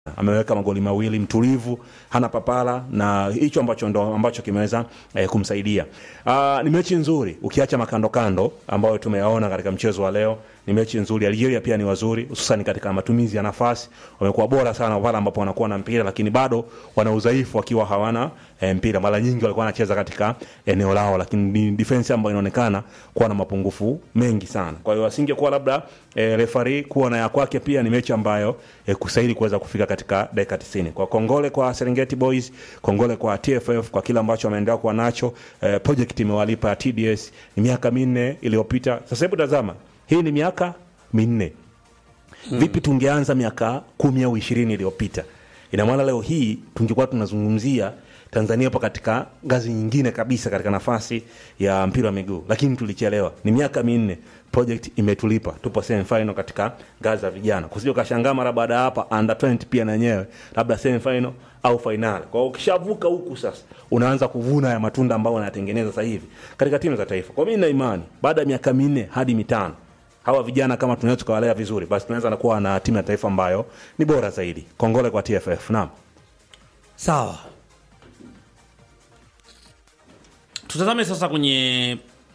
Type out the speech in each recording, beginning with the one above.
ameweka magoli mawili mtulivu, hana papala na hicho ambacho ndo ambacho kimeweza eh, kumsaidia. Uh, ni mechi nzuri ukiacha makando kando ambayo tumeyaona katika mchezo wa leo. Ni mechi nzuri. Algeria pia ni wazuri, hususan katika matumizi ya nafasi, wamekuwa bora sana pale ambapo wanakuwa na mpira, lakini bado wana udhaifu wakiwa hawana eh, mpira. Mara nyingi walikuwa wanacheza katika eneo lao, lakini ni defense ambayo inaonekana kuwa na mapungufu mengi sana. Kwa hiyo asingekuwa labda eh, referee kuwa na ya kwake, pia ni mechi ambayo eh, kusaidi kuweza kufika katika dakika 90. Kwa kongole kwa Serengeti Boys, kongole kwa TFF kwa kile ambacho wameendelea kuwa nacho. Eh, project imewalipa ya TDS ni miaka minne iliyopita. Sasa hebu tazama, hii ni miaka minne. Vipi tungeanza miaka kumi au ishirini iliyopita? Ina maana leo hii tungekuwa tunazungumzia Tanzania hapo katika ngazi nyingine kabisa katika nafasi ya mpira wa miguu, lakini tulichelewa. Ni miaka minne, project imetulipa, tupo semi final katika ngazi za vijana. Kusije ukashangaa mara baada ya hapa under 20 pia na yenyewe labda semi final au final. Kwa hiyo ukishavuka huku sasa unaanza kuvuna ya matunda ambayo unayatengeneza sasa hivi katika timu za taifa. Kwa mimi nina imani baada ya miaka minne hadi mitano hawa vijana kama tunaweza tukawalea vizuri, basi tunaweza na kuwa na timu ya taifa ambayo ni bora zaidi. Kongole kwa TFF. Naam. Sawa, tutazame sasa kwenye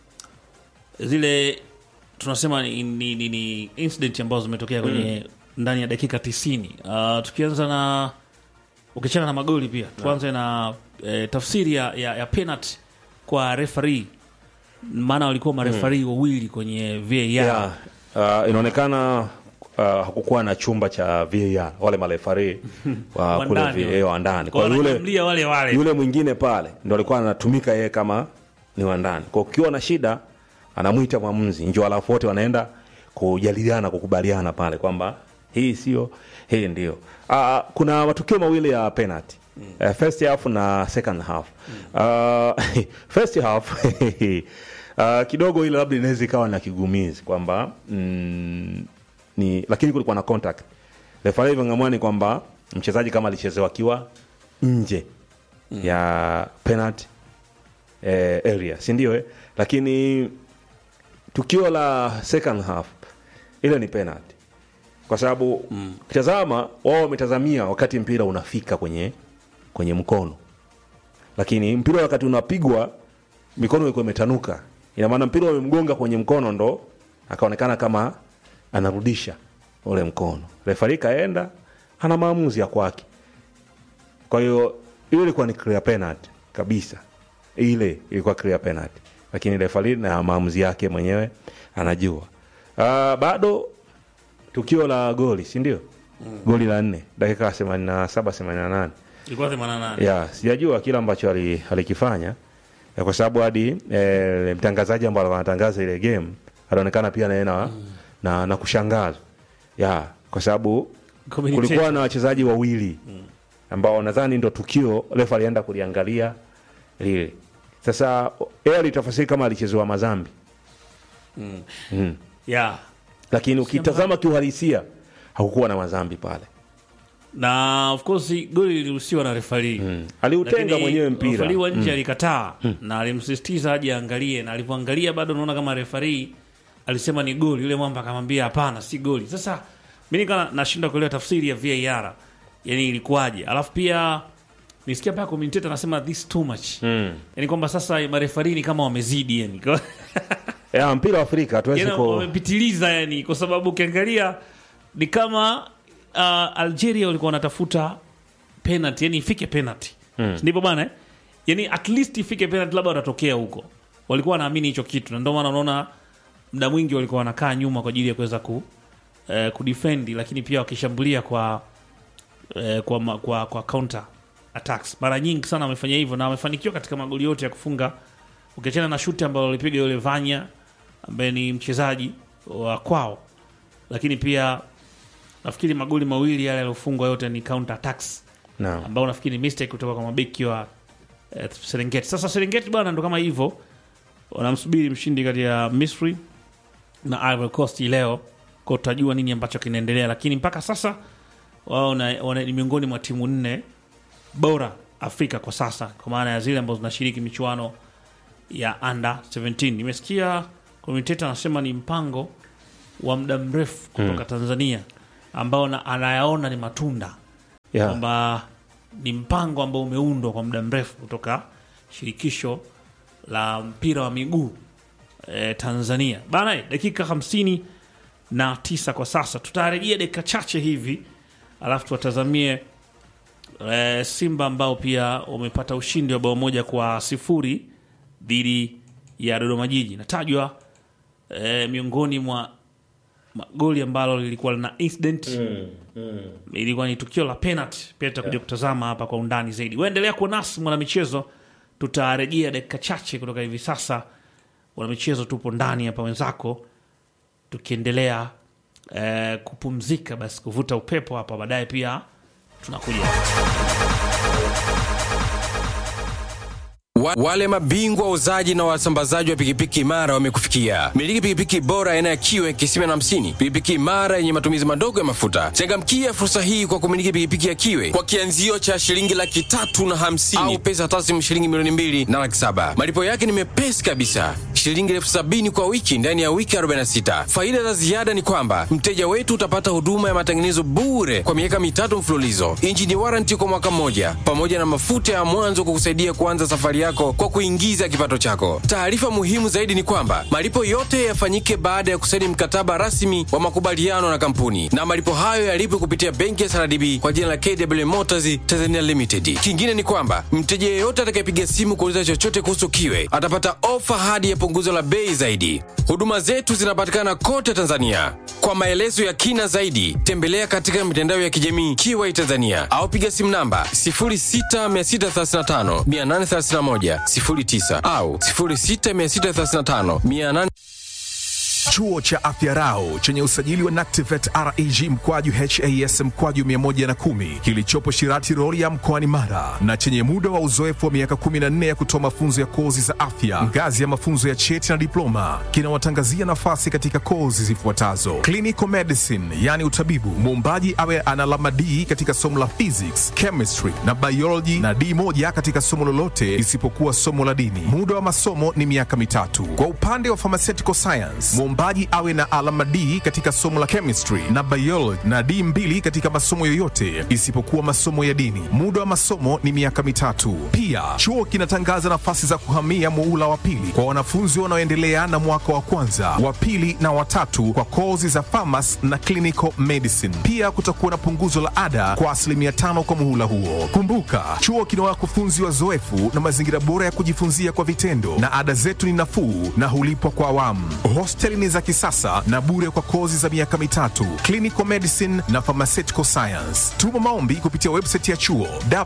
zile tunasema ni, ni, ni, ni incident ambazo zimetokea kwenye ndani ya dakika tisini. Uh, tukianza na ukichana na magoli pia tuanze na eh, tafsiri ya, ya, ya penalty kwa referee, maana walikuwa marefarii wawili kwenye VAR Yeah. Uh, inaonekana uh, hakukuwa na chumba cha VAR wale marefari wa Wa kule ndani. VAR wa ndani. Kwa Kwa yule wanajumlia wale wale yule mwingine pale ndo alikuwa anatumika yeye kama ni wa ndani. Kwa ukiwa na shida anamwita mwamuzi njoo, alafu wote wanaenda kujadiliana kukubaliana pale kwamba hii sio hii ndio. Uh, kuna matukio mawili ya penalty. Uh, first half na second half. Uh, first half uh, kidogo ile labda inaweza ikawa na kigumizi kwamba mm, ni lakini kulikuwa na contact. Refa ng'amwani kwamba mchezaji kama alichezewa akiwa nje ya penalty eh, area si ndio eh? Lakini tukio la second half ile ni penalty kwa sababu ukitazama wao wametazamia wakati mpira unafika kwenye kwenye mkono, lakini mpira wakati unapigwa mikono ilikuwa imetanuka, ina maana mpira umemgonga kwenye mkono, ndo akaonekana kama anarudisha ule mkono. Refari kaenda ana maamuzi ya kwake. Kwa hiyo ile ilikuwa ni clear penalty kabisa, ile ilikuwa clear penalty, lakini refari na maamuzi yake mwenyewe anajua. Uh, bado tukio la goli si ndio? Goli la nne dakika ya themanini na saba themanini na nane ilikuwa 88 ya sijajua kile ambacho ali- alikifanya eh, kwa sababu hadi eh, mtangazaji ambaye alikuwa anatangaza ile game alionekana pia naye na, na, na kushangazwa ya kwa sababu Communication. kulikuwa na wachezaji wawili ambao nadhani ndo tukio refa alienda kuliangalia lile. Sasa yeye alitafasiri kama alichezewa mazambi mm. yeah. lakini ukitazama kiuhalisia hakukuwa na mazambi pale na of course goli liliruhusiwa na refari mm. aliutenga mwenyewe mpira refari wa nje alikataa na alimsisitiza aje aangalie, na alivyoangalia bado naona kama refari alisema ni goli, yule mwamba akamwambia hapana, si goli. Sasa mimi nika nashindwa kuelewa tafsiri ya VAR, yani ilikuwaje? Alafu pia nisikia paka commentator anasema this too much mm. yani kwamba sasa marefari ni kama wamezidi yani ya mpira wa Afrika hatuwezi yani ku wamepitiliza yani, kwa sababu ukiangalia ni kama uh, Algeria walikuwa wanatafuta penalty, yani ifike penalty mm. ndivyo bana eh? yani at least ifike penalty, labda watatokea huko. Walikuwa wanaamini hicho kitu, na ndio maana unaona muda mwingi walikuwa wanakaa nyuma kwa ajili ya kuweza ku eh, kudefend, lakini pia wakishambulia kwa eh, kwa, ma- kwa kwa counter attacks. Mara nyingi sana wamefanya hivyo na wamefanikiwa katika magoli yote ya kufunga, ukiachana na shuti ambalo walipiga yule Vanya ambaye ni mchezaji wa kwao, lakini pia nafikiri magoli mawili yale yaliyofungwa yote ni counter attacks Naam. ambao nafikiri ni mistake kutoka kwa mabeki wa eh, Serengeti. Sasa Serengeti bwana, ndo kama hivyo wanamsubiri mshindi kati ya Misri na Ivory Coast hii leo, kwa tutajua nini ambacho kinaendelea, lakini mpaka sasa wao na- wana- ni miongoni mwa timu nne bora Afrika kwa sasa, kwa maana ya zile ambazo zinashiriki michuano ya under 17. Nimesikia commentator anasema ni mpango wa muda mrefu kutoka Tanzania ambao na- anayaona ni matunda Yeah. kwamba ni mpango ambao umeundwa kwa muda mrefu kutoka shirikisho la mpira wa miguu eh, Tanzania bana. eh, Dakika hamsini na tisa kwa sasa, tutarejea dakika chache hivi, alafu tuwatazamie eh, Simba ambao pia wamepata ushindi wa bao moja kwa sifuri dhidi ya Dodoma Jiji. Natajwa eh, miongoni mwa magoli ambalo lilikuwa lina incident ilikuwa ni tukio la penalty. Pia tutakuja kutazama hapa kwa undani zaidi. Waendelea kuwa nasi mwanamichezo, tutarejea dakika chache kutoka hivi sasa. Mwanamichezo, tupo ndani hapa wenzako, tukiendelea eh, kupumzika, basi kuvuta upepo hapa, baadaye pia tunakuja Wa, wale mabingwa wauzaji na wasambazaji wa pikipiki imara wamekufikia. Miliki pikipiki bora aina ya kiwe kisima na hamsini, pikipiki imara yenye matumizi madogo ya mafuta. Changamkia fursa hii kwa kumiliki pikipiki ya kiwe kwa kianzio cha shilingi laki tatu na hamsini au pesa taslimu shilingi milioni mbili na laki saba. Malipo yake ni mepesi kabisa, shilingi elfu sabini kwa wiki ndani ya wiki 46. Faida za ziada ni kwamba mteja wetu utapata huduma ya matengenezo bure kwa miaka mitatu mfululizo, injini waranti kwa mwaka mmoja, pamoja na mafuta ya mwanzo kukusaidia kuanza safari yako kwa kuingiza kipato chako. Taarifa muhimu zaidi ni kwamba malipo yote yafanyike baada ya kusaini mkataba rasmi wa makubaliano na kampuni, na malipo hayo yalipwe kupitia benki ya SRDB kwa jina la KW Motors Tanzania Limited. Kingine ni kwamba mteja yeyote atakayepiga simu kuuliza chochote kuhusu kiwe atapata ofa hadi ya punguzo la bei zaidi. Huduma zetu zinapatikana kote Tanzania. Kwa maelezo ya kina zaidi, tembelea katika mitandao ya kijamii Kiwai Tanzania au piga simu namba 06635 831 09 au 06635 800 Chuo cha Afya Rau chenye usajili wa NACTIVET REG mkwaju HAS mkwaju 110 kilichopo Shirati Rorya mkoani Mara na chenye muda wa uzoefu wa miaka 14 ya kutoa mafunzo ya kozi za afya ngazi ya mafunzo ya cheti na diploma kinawatangazia nafasi katika kozi zifuatazo: clinical medicine, yani utabibu, muombaji awe ana alama D katika somo la physics, chemistry na biology na D moja katika somo lolote isipokuwa somo la dini. Muda wa masomo ni miaka mitatu. Kwa upande wa pharmaceutical science, mwombaji awe na alama D katika somo la chemistry na biology na D mbili katika masomo yoyote isipokuwa masomo ya dini. Muda wa masomo ni miaka mitatu. Pia chuo kinatangaza nafasi za kuhamia muula wa pili kwa wanafunzi wanaoendelea na mwaka wa kwanza, wa pili na watatu kwa kozi za pharmacy na clinical medicine. Pia kutakuwa na punguzo la ada kwa asilimia tano kwa muhula huo. Kumbuka, chuo kina wakufunzi wazoefu na mazingira bora ya kujifunzia kwa vitendo, na ada zetu ni nafuu na hulipwa kwa awamu. Hosteli ni za kisasa na bure kwa kozi za miaka mitatu, clinical medicine na pharmaceutical science. Tuma maombi kupitia website ya chuo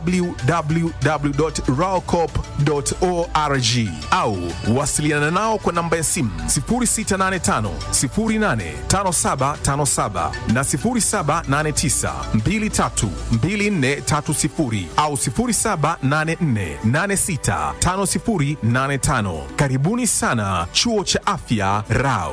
www.raocop.org au wasiliana nao kwa namba ya simu 0685 085757 na 0789 232430 au 0784865085. Karibuni sana chuo cha afya Rao.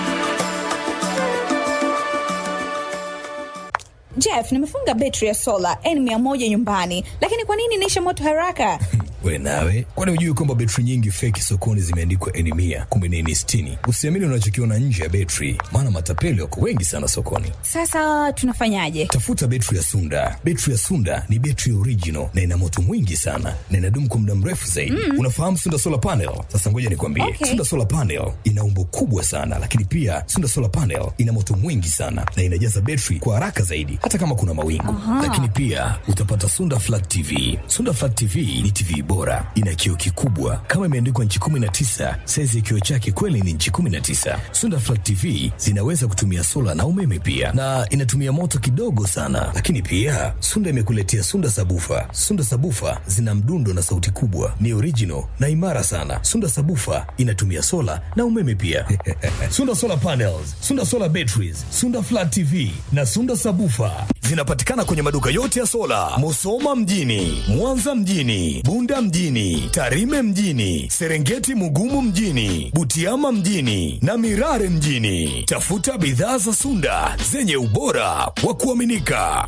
Jeff, nimefunga betri ya sola N100 nyumbani, lakini kwa nini inaisha moto haraka? We nawe, kwani hujui kwamba betri nyingi feki sokoni zimeandikwa N mia kumbe ni N sitini? Usiamini unachokiona nje ya betri, maana matapeli wako wengi sana sokoni. Sasa tunafanyaje? Tafuta betri ya Sunda. Betri ya Sunda ni betri original na ina moto mwingi sana na inadumu kwa muda mrefu zaidi. Unafahamu Sunda solar panel? Sasa ngoja nikwambie, Okay. Sunda solar panel ina umbo kubwa sana, lakini pia Sunda solar panel ina moto mwingi sana na inajaza betri kwa haraka zaidi, hata kama kuna mawingu. Lakini pia utapata Sunda flat TV. Sunda flat TV ni TV bora, ina kioo kikubwa kama imeandikwa nchi 19. Saizi ya kioo chake kweli ni nchi 19. Sunda flat TV zinaweza kutumia sola na umeme pia, na inatumia moto kidogo sana. Lakini pia Sunda imekuletea Sunda sabufa. Sunda sabufa zina mdundo na sauti kubwa, ni original na imara sana. Sunda sabufa inatumia sola na umeme pia. Sunda solar panels, Sunda solar batteries, Sunda flat TV na Sunda sabufa zinapatikana kwenye maduka yote ya sola, Musoma mjini, Mwanza mjini, Bunda mjini, Tarime mjini, Serengeti Mugumu mjini, Butiama mjini na Mirare mjini. Tafuta bidhaa za Sunda zenye ubora wa kuaminika.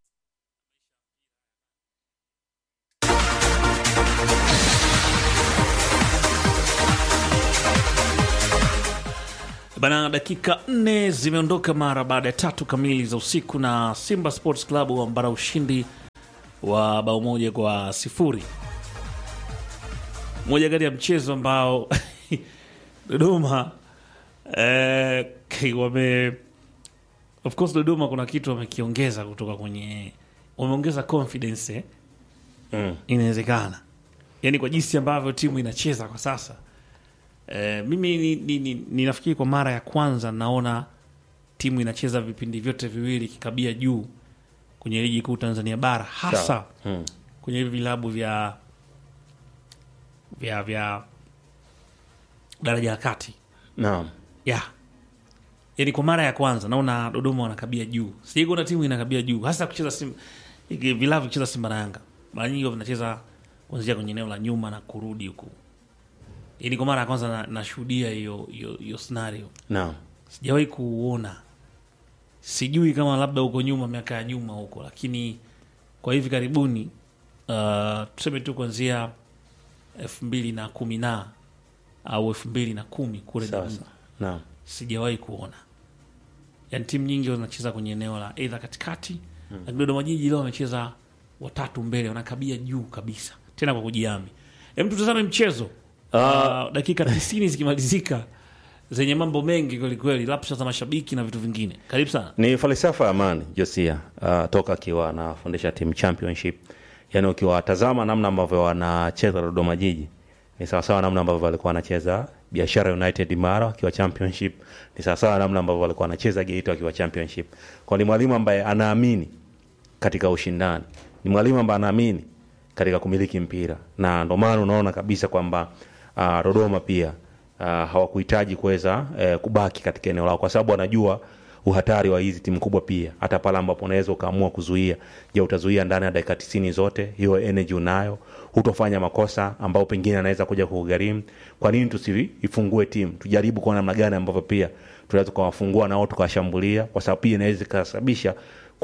Bana, dakika nne zimeondoka mara baada ya tatu kamili za usiku, na Simba Sports Club wambara ushindi wa bao moja kwa sifuri moja kati ya mchezo ambao dodoma eh, wame of course dodoma kuna kitu wamekiongeza kutoka kwenye wameongeza confidence eh? Mm. inawezekana yaani kwa jinsi ambavyo timu inacheza kwa sasa eh, mimi ni, ni, ni, ninafikiri kwa mara ya kwanza naona timu inacheza vipindi vyote viwili kikabia juu kwenye ligi kuu tanzania bara hasa Sawa. Mm. kwenye hivi vilabu vya vya vya daraja la kati Naam. ya yani kwa mara ya kwanza naona dodoma wanakabia juu sijaikuona timu inakabia juu hasa kucheza sim, iki- vilabu kucheza simba na yanga mara nyingi huwa vinacheza kuanzia kwenye eneo la nyuma na kurudi huku yani kwa mara ya kwanza na- nashuhudia hiyo hiyo hiyo scenario Naam. sijawahi kuuona sijui kama labda huko nyuma miaka ya nyuma huko lakini kwa hivi karibuni uh, tuseme tu kuanzia elfu mbili na kumi na au elfu mbili na kumi kule Sawa nyuma sawa. Naam. sijawahi kuona yani timu nyingi zinacheza kwenye eneo la eidha katikati mm. lakini dodoma jiji leo wamecheza watatu mbele wanakabia juu kabisa tena kwa kujiami hem tutazame mchezo uh, dakika tisini zikimalizika zenye mambo mengi kwelikweli lapsha za mashabiki na vitu vingine karibu sana ni falsafa ya amani josia uh, toka akiwa anafundisha timu championship yaani ukiwatazama namna ambavyo wanacheza dodoma jiji ni sawasawa namna ambavyo walikuwa wanacheza biashara united mara wakiwa championship ni sawasawa namna ambavyo walikuwa wanacheza geito wakiwa championship kwa ni mwalimu ambaye anaamini katika ushindani ni mwalimu ambaye anaamini katika kumiliki mpira na ndo maana unaona kabisa kwamba uh, dodoma pia uh, hawakuhitaji kuweza uh, kubaki katika eneo lao kwa sababu wanajua uhatari wa hizi timu kubwa pia hata pale ambapo unaweza ukaamua kuzuia je utazuia ndani ya dakika tisini zote hiyo energy unayo hutofanya makosa ambao pengine anaweza kuja kugharimu kwa nini tusiifungue timu tujaribu kuona namna gani ambavyo pia tunaweza tukawafungua nao tukawashambulia kwa sababu pia inaweza ikasababisha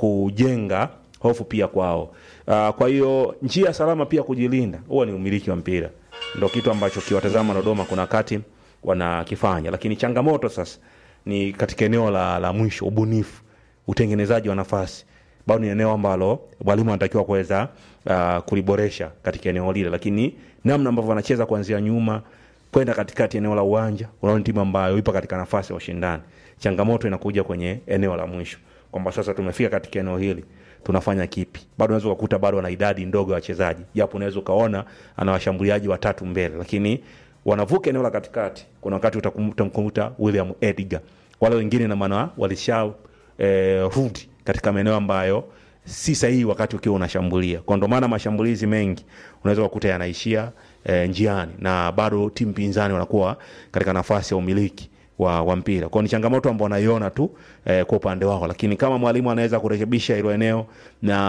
kujenga hofu pia kwao uh, kwa hiyo njia salama pia kujilinda huwa ni umiliki wa mpira ndo kitu ambacho kiwatazama dodoma kuna wakati wanakifanya lakini changamoto sasa ni katika eneo la, la mwisho ubunifu utengenezaji wa nafasi bado ni eneo ambalo mwalimu anatakiwa kuweza uh, kuliboresha katika eneo lile lakini namna ambavyo wanacheza kuanzia nyuma kwenda katikati eneo la uwanja unaona ni timu ambayo ipo katika nafasi ya ushindani changamoto inakuja kwenye eneo la mwisho kwamba sasa tumefika katika eneo hili tunafanya kipi bado unaweza ukakuta bado ana idadi ndogo ya wachezaji japo unaweza ukaona ana washambuliaji watatu mbele lakini wanavuka eneo la katikati kuna wakati utakum- utamkuta william edgar wale wengine na maana walisha eh, rudi katika maeneo ambayo si sahihi wakati ukiwa unashambulia kwa ndo maana mashambulizi mengi unaweza kukuta yanaishia eh, njiani na bado timu pinzani wanakuwa katika nafasi ya umiliki wa, wa mpira kwao ni changamoto ambao wanaiona tu eh, kwa upande wao lakini kama mwalimu anaweza kurekebisha hilo eneo na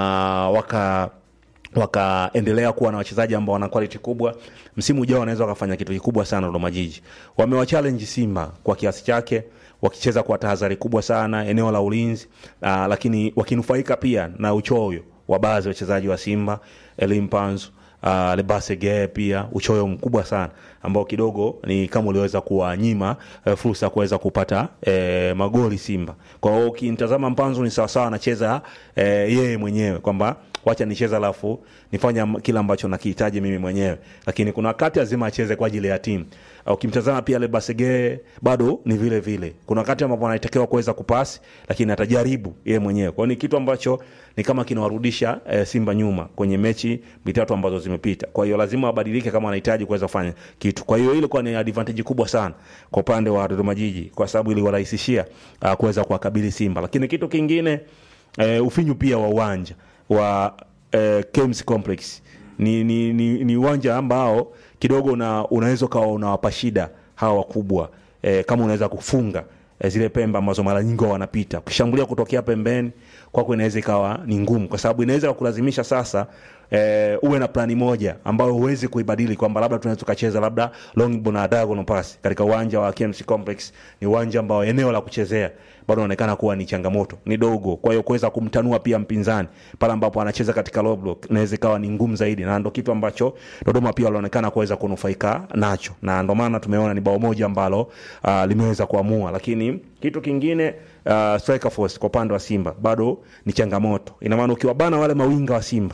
waka wakaendelea kuwa na wachezaji ambao wana quality kubwa msimu ujao wanaweza wakafanya kitu kikubwa sana dodoma jiji wamewachallenge simba kwa kiasi chake wakicheza kwa tahadhari kubwa sana eneo la ulinzi uh, lakini wakinufaika pia na uchoyo wa baadhi ya wachezaji wa simba elimpanzu uh, lebasege pia uchoyo mkubwa sana ambao kidogo ni kama uliweza kuwanyima uh, fursa ya kuweza kupata uh, magoli simba kwa hiyo ukimtazama mpanzu ni sawasawa anacheza uh, yeye mwenyewe kwamba wacha nicheze alafu nifanya m- kile ambacho nakihitaji mimi mwenyewe lakini kuna wakati lazima acheze kwa ajili ya timu Uh, ukimtazama pia lebasege bado ni vile vile kuna wakati ambapo anatakiwa kuweza kupasi lakini atajaribu yeye mwenyewe kwao ni kitu ambacho ni kama kinawarudisha eh, simba nyuma kwenye mechi mitatu ambazo zimepita kwa hiyo lazima wabadilike kama wanahitaji kuweza kufanya kitu kwa hiyo ilikuwa ni advantage kubwa sana kwa upande wa dodoma jiji kwa sababu iliwarahisishia uh, kuweza kuwakabili simba lakini kitu kingine eh, ufinyu pia wa uwanja wa eh, KMC complex ni ni ni, ni uwanja ambao kidogo una, unaweza ukawa unawapa shida hawa wakubwa eh, kama unaweza kufunga eh, zile pembe ambazo mara nyingi huwa wanapita ukishambulia kutokea pembeni kwako inaweza ikawa ni ngumu kwa sababu inaweza kulazimisha sasa eh, uwe na plani moja ambayo huwezi kuibadili kwamba labda tunaweza tukacheza labda long ball na diagonal pass katika uwanja wa KMC Complex. Ni uwanja ambao eneo la kuchezea bado inaonekana kuwa ni changamoto, ni dogo. Kwa hiyo kuweza kumtanua pia mpinzani pale ambapo anacheza katika low block inaweza ikawa ni ngumu zaidi, na ndo kitu ambacho Dodoma pia walionekana kuweza kunufaika nacho, na ndo maana tumeona ni bao moja ambalo uh, limeweza kuamua, lakini kitu kingine uh, striker force kwa upande wa Simba bado ni changamoto. Ina maana ukiwabana wale mawinga wa Simba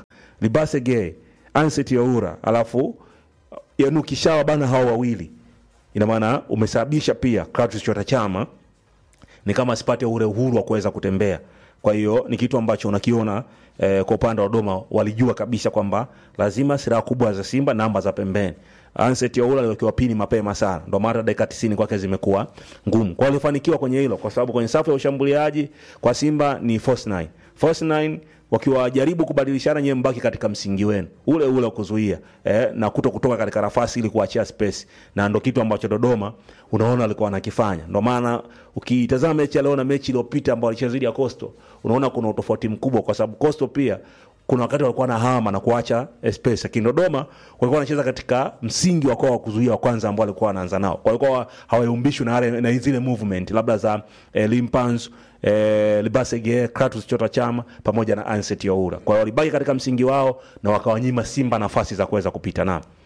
Libasege, Anset Yaura, alafu yani ukishawa bana hao wawili, ina maana umesababisha pia Clatous Chota Chama ni kama asipate ule uhuru wa kuweza kutembea. Kwa hiyo ni kitu ambacho unakiona eh, kwa upande wa Dodoma walijua kabisa kwamba lazima silaha kubwa za Simba namba za pembeni. Anset Yaula aliwekewa pini mapema sana, ndio maana dakika 90 kwake zimekuwa ngumu. Kwa hiyo alifanikiwa kwenye hilo, kwa sababu kwenye safu ya ushambuliaji kwa Simba ni false nine. False nine wakiwajaribu kubadilishana, nyewe mbaki katika msingi wenu ule ule wa kuzuia eh, na kuto kutoka katika nafasi ili kuachia space, na ndo kitu ambacho Dodoma unaona alikuwa anakifanya. Ndo maana ukitazama mechi ya leo na mechi iliyopita ambayo alicheza dhidi ya Coastal, unaona kuna utofauti mkubwa, kwa sababu Coastal pia kuna wakati walikuwa na hama na kuacha eh, space, lakini Dodoma walikuwa wanacheza katika msingi wako wa kuzuia wa kwanza ambao walikuwa wanaanza nao, kwa hiyo hawayumbishwi na yale na zile movement labda za eh, Limpans eh, Libasege, Kratos Chota Chama pamoja na Anset Yaura. Kwa hiyo walibaki katika msingi wao na wakawanyima Simba nafasi za kuweza kupita nao.